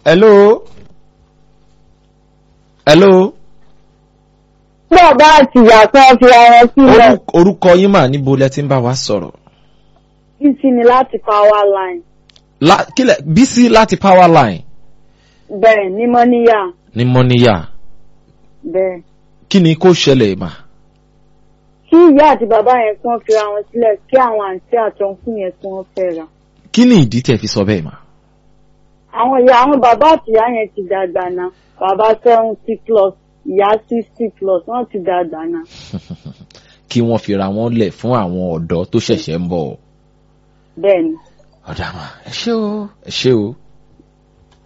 hello hello bàbá àti ìyá kan fi ara sílẹ̀ Orú- orúkọ yín mà níbo lẹ ti ń bá wa sọ̀rọ̀ títí ni láti power line La- kílẹ̀ bísí láti power line bẹ́ẹ̀ ní mọ́níyà ní mọ́níyà bẹ́ẹ̀. kí ni kó ṣẹlẹ̀ mà kí ìyá àti bàbá yẹn kí wọ́n fi ara wọn sílẹ̀ kí àwọn àǹtí àtọ̀nkùn yẹn kí wọ́n fẹ́ra. kí ni ìdí tẹ̀ fi sọ bẹ́ẹ̀ mà àwọn ìyá àwọn bàbá àti ìyá yẹn ti dàgbà náà bàbá seventy plus ìyá sixty plus wọ́n ti dàgbà náà. kí wọ́n fi ra wọn lẹ̀ fún àwọn ọ̀dọ́ tó ṣẹ̀ṣẹ̀ ń bọ̀ bẹ́ẹ̀ ni ọ̀dà mà ẹ ṣé o ẹ ṣé o